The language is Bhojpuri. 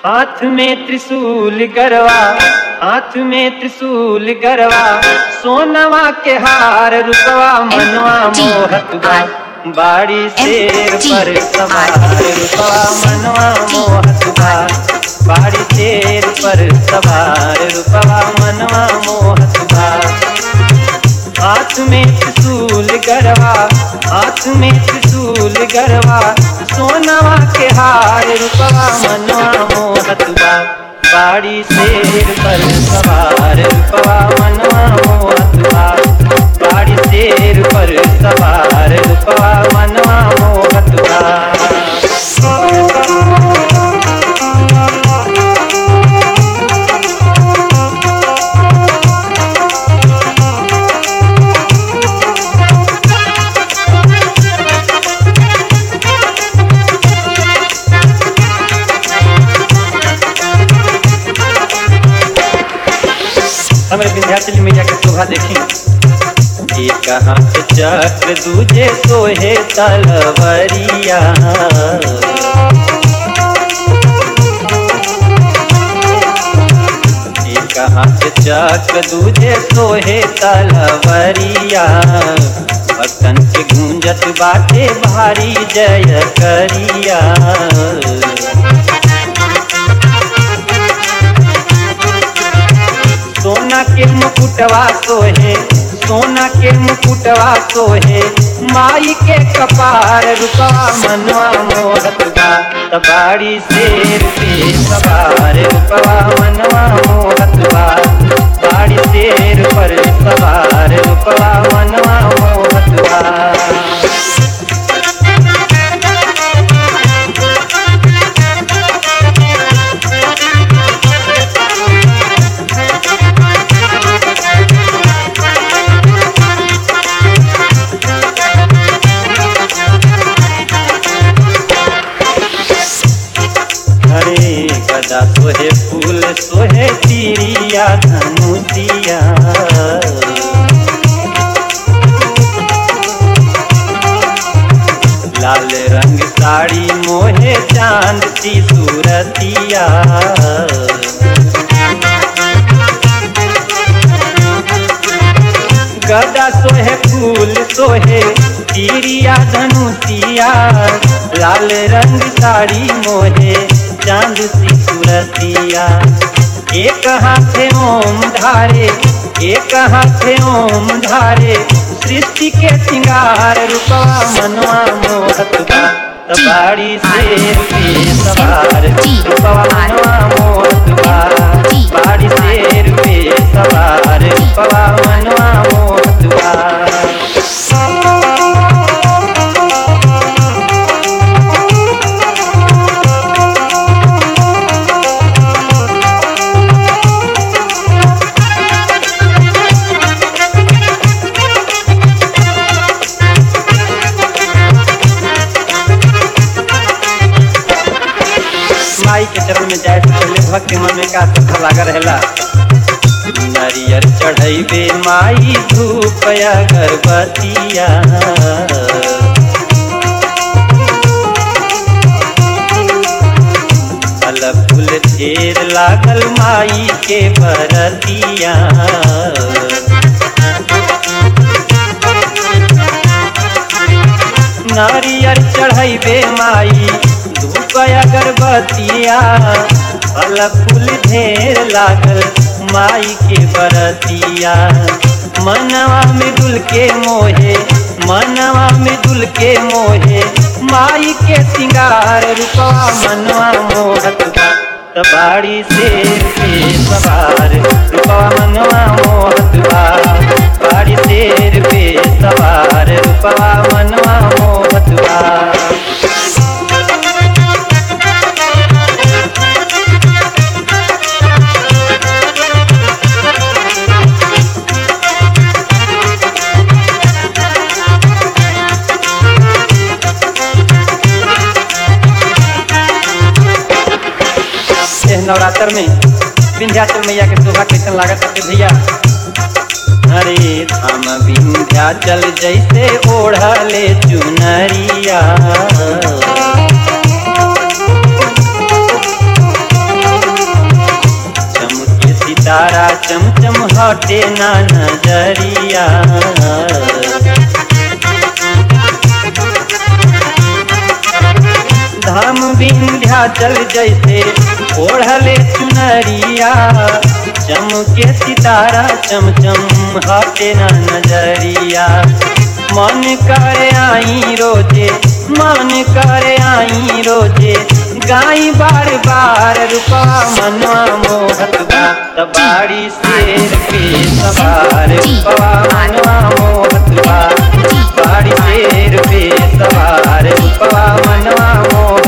हाथ में त्रिशूल गरवा हाथ में त्रिशूल गरवा सोनवा के हार रुपवा मनवा मोहत बा बाड़ी शेर पर सवार रुपवा मनवा मोहत बा बाड़ी शेर पर सवार रुपवा मनवा मोहत बा हाथ में त्रिशूल गरवा हाथ में त्रिशूल गरवा सोनवा के हार रुपवा मनवा मोहत बा बाड़ी शेर पर सवार रुपवा मनवा मोहत बा बाड़ी शेर पर सवार रुपवा मनवा मोहत बा हमें विंध्याचल मैया के शोभा देखी एक हाथ चक्र दूजे सोहे तलवरिया एक हाथ चक्र दूजे सोहे तलवरिया भक्तन के गूंजत बाटे भारी जय करिया सोना के मुकुटवा सोहे सोना के मुकुटवा सोहे माई के कपार रुपा मनवा मोहत बा तबाड़ी शेर पे सवार रुपवा मनवा मोहत बा बाड़ी शेर पर सवार रुपवा मनवा मोहत बा हरे गदा सोहे फूल सोहे तिरिया धनुतिया लाल रंग साड़ी मोहे चांद सी सूरतिया गदा सोहे फूल सोहे तिरिया धनुतिया लाल रंग साड़ी मोहे चांद सी सूरतिया एक हाथे ओम धारे एक हाथे ओम धारे सृष्टि के सिंगार रूपवा मनवा मोहत बा तबाड़ी शेर पे सवार रूपवा मनवा मोहत बा बाड़ी शेर पे सवार रूपवा मनवा मोहत बा माई के चरण में जाए से पहले भक्त के मन में का सुख लागा रहेला नारियर चढ़ैबे माई धूप अगरबत्तिया फल फूल ढेर लागल माई के बरतिया नारियर चढ़ैबे माई धूप अगरबत्तिया फल फूल ढेर लागल माई के बरतिया मनवा में दुल के मोहे मनवा में दुल के मोहे माई के सिंगार रूपवा मनवा मोहत बा तबाड़ी शेर पे सवार रूपवा मनवा मोहत बा बाड़ी शेर पे सवार रूपवा मनवा मोहत बा एह नवरात्र में विंध्याचल मैया के शोभा कैसन लागत है भैया हरे धाम विंध्याचल जैसे ओढ़ले चुनरिया चमचम हटे ना नजरिया धाम विंध्याचल जैसे ओढ़ले चुनरिया चमके सितारा चमचम हटे ना नजरिया मन करे आई रोजे मन करे आई रोजे गाई बार बार रुपा मनवा मोहत बा तबाड़ी शेर पे सवार रुपा मनवा मोहत बा बाड़ी शेर पे सवार रुपा मनवा मोहत